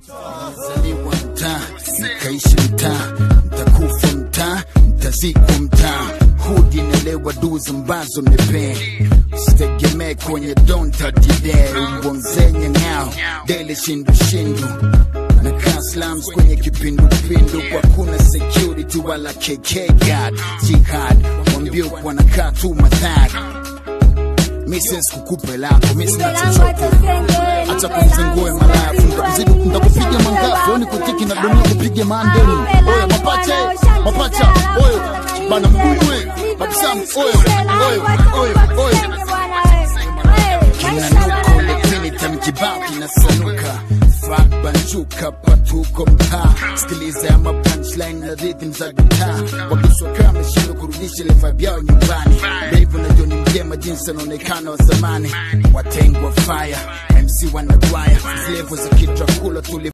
Nilizaliwa mtaa, nikaishi mtaa, nitakufa mtaa, nitazikwa mtaa. Hudi nelewa duzi ambazo nimepea, sitegemee kwenye donta dide umbo mzenye ng'ao dele shindu shindu na kaa slums kwenye kipindupindu kwa kuna security wala KK guard jihad wambio wanakaa tu madhari Mrs. kukupe lako mimi sina chochote acha kumzengue malafu ndakuzidi ndakupiga mangafu ni kutiki na dunia kupige mandeli oya mapache mapacha oyo bana mbuywe babsam oyo oyo oyo oyo kinanuka ulepini tamkibao kinasanuka Fuck banjuka patuko mtaa sikiliza ya mapunchline na rhythm za gitaa wabiswa kama shindo kurudisha ile vibe yao nyumbani Dave na Johnny mjema jinsi anaonekana wa zamani watengwa fire MC wanagwaya level za kitrakula tuli